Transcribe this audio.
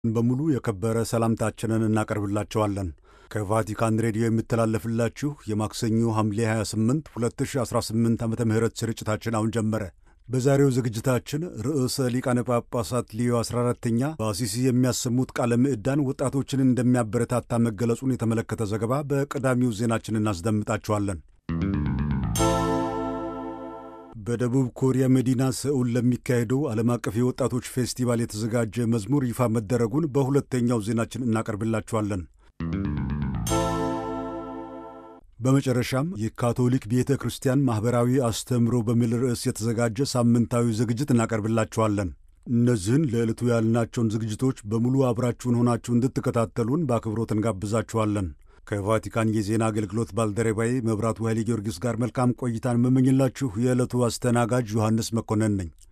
በሙሉ የከበረ ሰላምታችንን እናቀርብላቸዋለን። ከቫቲካን ሬዲዮ የሚተላለፍላችሁ የማክሰኞ ሐምሌ 28 2018 ዓ ም ስርጭታችን አሁን ጀመረ። በዛሬው ዝግጅታችን ርዕሰ ሊቃነ ጳጳሳት ሊዮ 14ተኛ በአሲሲ የሚያሰሙት ቃለ ምዕዳን ወጣቶችን እንደሚያበረታታ መገለጹን የተመለከተ ዘገባ በቀዳሚው ዜናችን እናስደምጣችኋለን። በደቡብ ኮሪያ መዲና ሰኡል ለሚካሄደው ዓለም አቀፍ የወጣቶች ፌስቲቫል የተዘጋጀ መዝሙር ይፋ መደረጉን በሁለተኛው ዜናችን እናቀርብላችኋለን። በመጨረሻም የካቶሊክ ቤተ ክርስቲያን ማኅበራዊ አስተምህሮ በሚል ርዕስ የተዘጋጀ ሳምንታዊ ዝግጅት እናቀርብላችኋለን። እነዚህን ለዕለቱ ያልናቸውን ዝግጅቶች በሙሉ አብራችሁን ሆናችሁ እንድትከታተሉን በአክብሮት እንጋብዛችኋለን። ከቫቲካን የዜና አገልግሎት ባልደረባዬ መብራቱ ኃይሌ ጊዮርጊስ ጋር መልካም ቆይታን መመኝላችሁ የዕለቱ አስተናጋጅ ዮሐንስ መኮንን ነኝ።